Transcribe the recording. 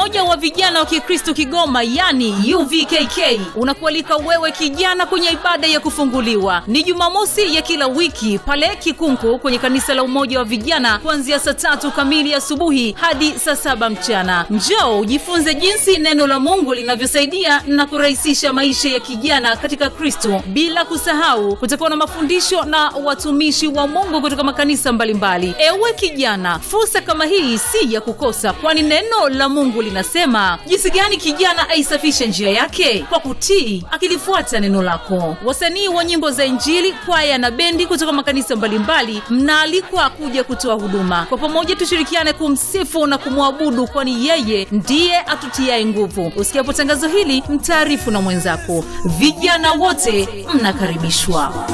Umoja wa Vijana wa Kikristo Kigoma, yani UVKK, unakualika wewe kijana kwenye ibada ya kufunguliwa. Ni Jumamosi ya kila wiki pale Kikunku kwenye kanisa la Umoja wa Vijana kuanzia saa tatu kamili asubuhi hadi saa saba mchana. Njoo ujifunze jinsi neno la Mungu linavyosaidia na kurahisisha maisha ya kijana katika Kristo. Bila kusahau, kutakuwa na mafundisho na watumishi wa Mungu kutoka makanisa mbalimbali. Ewe kijana, fursa kama hii si ya kukosa, kwani neno la Mungu linasema jinsi gani kijana aisafishe njia yake kwa kutii, akilifuata neno lako. Wasanii wa nyimbo za Injili, kwaya na bendi kutoka makanisa mbalimbali mnaalikwa kuja kutoa huduma. Kwa pamoja tushirikiane kumsifu na kumwabudu, kwani yeye ndiye atutiaye nguvu. Usikiapo tangazo hili, mtaarifu na mwenzako. Vijana wote mnakaribishwa.